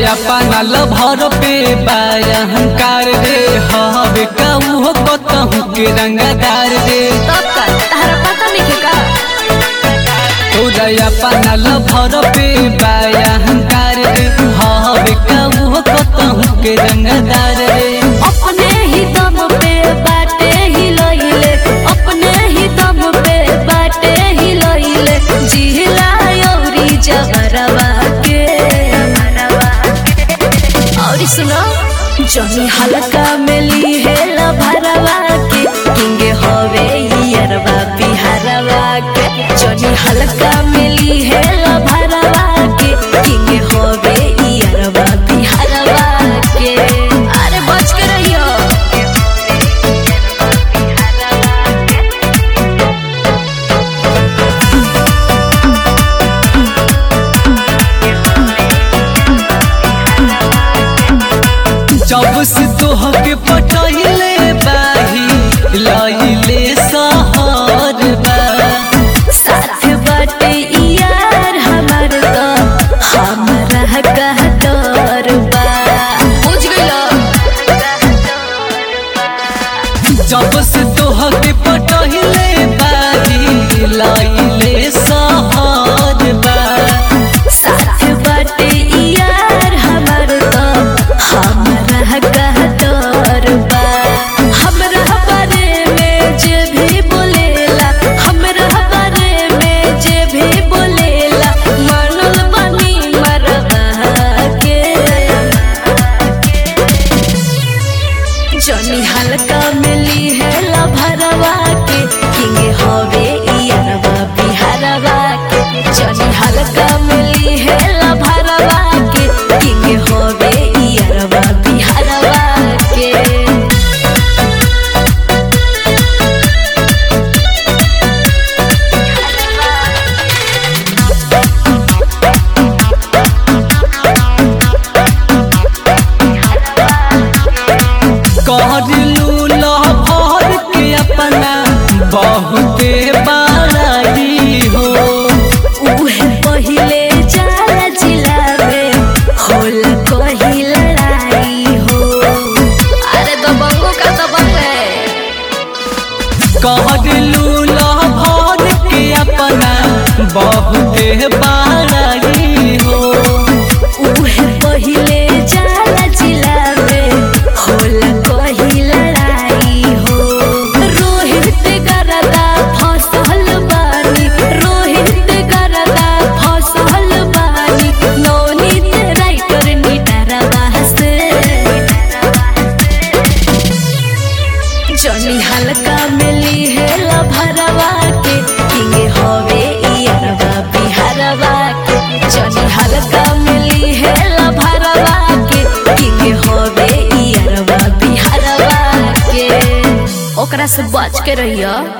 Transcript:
अपना लभर पे बायहंकार रे हवे कहू कतहू के रंगदार रे तब का तारा पता नहीं का तोरा अपना लभर पे बायहंकार रे हवे कहू कतहू के रंगदार रे अपने ही दम पे बाटे ही लइले अपने ही दम पे बाटे ही लइले जिहला औरी जबरवा के और सुनो जनी हल्का मिली है लभरवा के किंगे होवे हियरवा बिहारवा के जनी हल्का मिली है लभरवा के किंगे होवे हियरवा बिहारवा के अरे बच के रहियो जब से तोहके पटहिले बाही लइले सहर बा साथ बाटे यार हमार तो हमरा कह डर बा बुझ गइलो जब से तोहके पटहिले बाही लइले सहर बा साथ बाटे यार हमार तो हमरा कह डर बा हमरा बारे में जे भी बोलेला हमरा बारे में जे भी बोलेला मानल बनी मरवा के जनी हल्का मिली है लभरवा के किंग होवे इयरवा बिहारवा के जनी हल्का मिली है लभरवा के किंग होवे इयरवा बिहारवा के कहलू लहर के अपना बहुते बड़ाई हो उहे पहिले जाला जिला में होल कही लड़ाई हो अरे दबंगो का दबंग है कहलू लहर के अपना बहुते बड़ाई हो उहे पहिले जाला जिला में होल कही लड़ाई हो रोहित गरदा फसल बानी रोहित गरदा फसल बानी नौनीत राइटर निडरवा से जनी हल्का मिली है लभरवा के किंगे होवे इयरवा बिहारवा के जनी हल्का मिली है लभरवा के किंगे होवे इयरवा बिहारवा के ओकरा से बच के रहियो